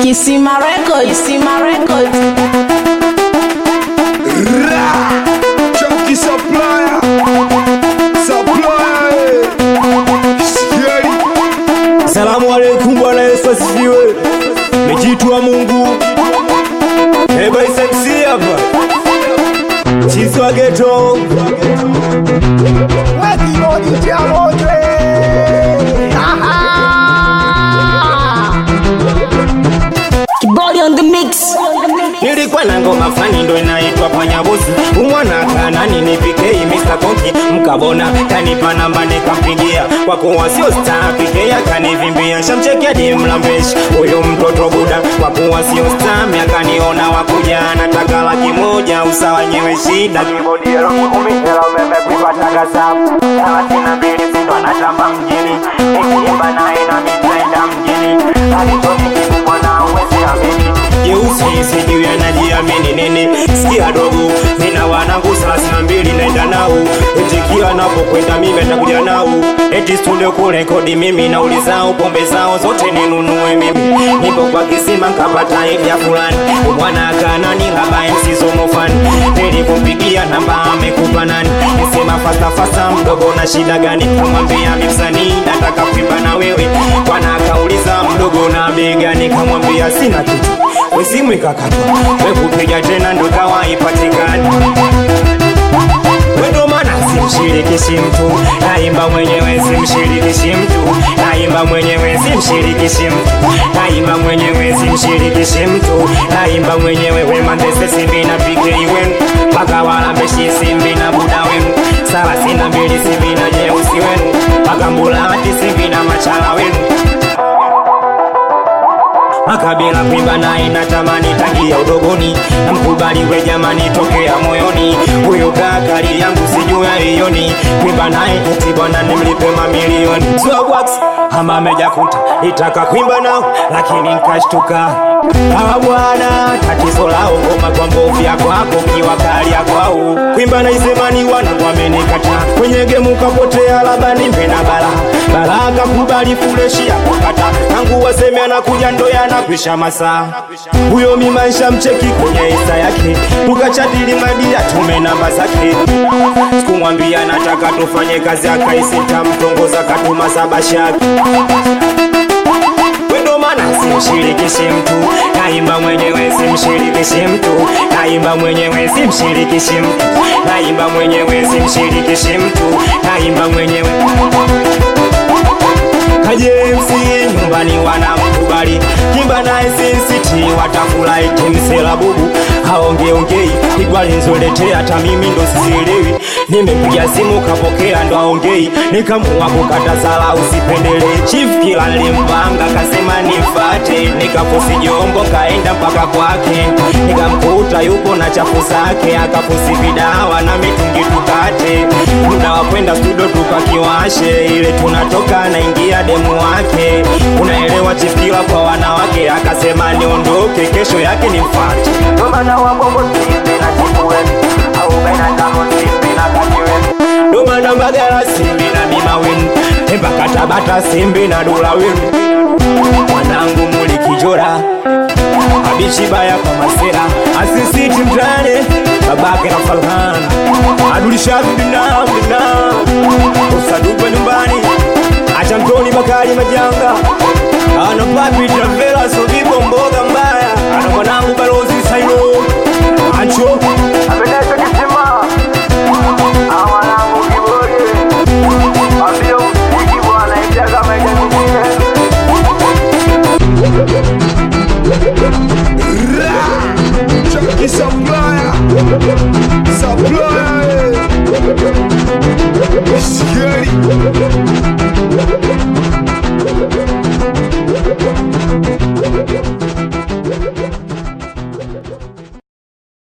Kisima Records, Kisima Records. Chunky supplier, supplier, eh. Sikieni. Salamu alaikum, Bwana Yesu asifiwe. Mejitwa Mungu. Eba isemsi hapa. Chizi wa ghetto. Kibodi on the mix. Nilikuwa na ngoma fani ndo inaitwa Panyabuzi. Umwana kanani nipike Mr. Konki mkabona kanipa namba nikampigia kwa kuwa sio star pike akanivimbia shamchekia dimlambeshi huyu mtoto buda kwa kuwa sio star akaniona wakuja anataka laki moja usawa nyewe shida kibodi ero kumi ero meme kuipataga sabu thelathini na mbili sindo anatamba mjini nikiimba naye na mitaenda mjini alichoni kikubwa na uwezi amini jeusi sijui anajiamini nini sikia dogo nina wanangu thelathini na mbili naenda nao eti kila napokwenda mimi atakuja nao eti studio kurekodi mimi nauli zao pombe zao zote ninunue mimi nipo kwa kisima nkapata idea fulani mwana akanani laba msizomofani nilikumpigia namba amekupa nani nisema fasta fasta mdogo na shida gani kamwambia mimsanii nataka kuimba na wewe bwana akauliza mdogo na bei gani kamwambia sina kitu wesimu ikakatwa wekupiga tena ndo kawa ipatikani wendo mana simshirikishi mtu naimba mwenyewe simshirikishi mtu naimba mwenyewe simshirikishi mtu naimba mwenyewe simshirikishi mtu naimba mwenyewe wemandese simbi na pikei wenu mpaka walambeshi simbi na buda wenu thelathini na mbili simbi na jeusi wenu mpaka mbulati simbi na machala wenu makabila kuimba naye natamani tangia udogoni namkubali we jamani tokea moyoni huyo kakali yangu sijua iyoni kuimba naye eti bwana nimlipe mamilioni Swagwax ama amejakuta itaka kuimba nao lakini nkashtuka hawa bwana tatizo lao ngoma kwa mbovu ya kwako kiwa kali ya kwao kuimba na isemani wana wamenikata kwenye gemu kapotea labda nimbe na bala bala akakubali fuleshi ya kukata tangu waseme anakuja ndo yanakwisha masaa huyo mimaisha mcheki kwenye isa yake tukachadili madia tume namba zake sikumwambia nataka tufanye kazi akaisita mtongoza katuma sabashaki wendo mana simshirikishi mtu naimba mwenyewe simshirikishi mtu naimba mwenyewe simshirikishi mtu naimba mwenyewe simshirikishi mtu naimba mwenyewe kajemsi nyumbani wanamkubali kimba naye sinsiti watafurahi timsela bubu haongeongei igwalinzoletea hata mimi ndo sizielewi nimepiga simu kapokea ndo aongei nikamua kukata sala usipendelee chief kila nilimpanga kasema nimfate nikafusi jombo kaenda mpaka kwake nikamkuta yupo na chafu zake akafusi vidawa na mitungi tukate muda wa kwenda studio tukakiwashe ile tunatoka naingia demu wake unaelewa chifkila kwa wanawake akasema niondoke kesho yake ni mfate ndomana wabongo simbi na chifuweni au benatano simbi na kajiweni ndomana mbagala simbi na mima wenu mpaka tabata simbi na dula wenu mwanangu muli kijora abichi baya kwa masera asisiti mtane babake na falhan adulishavi binam binam usadugwa nyumbani acha mtoni bakari majanga ana papi travela sobibo mboga mbaya ana mwanangu balozi saino acho apendeza kisima awanangu kiboge ambia usiki bwana ijaga maisha mingine Chunky supplier, supplier, eh. Sikieni.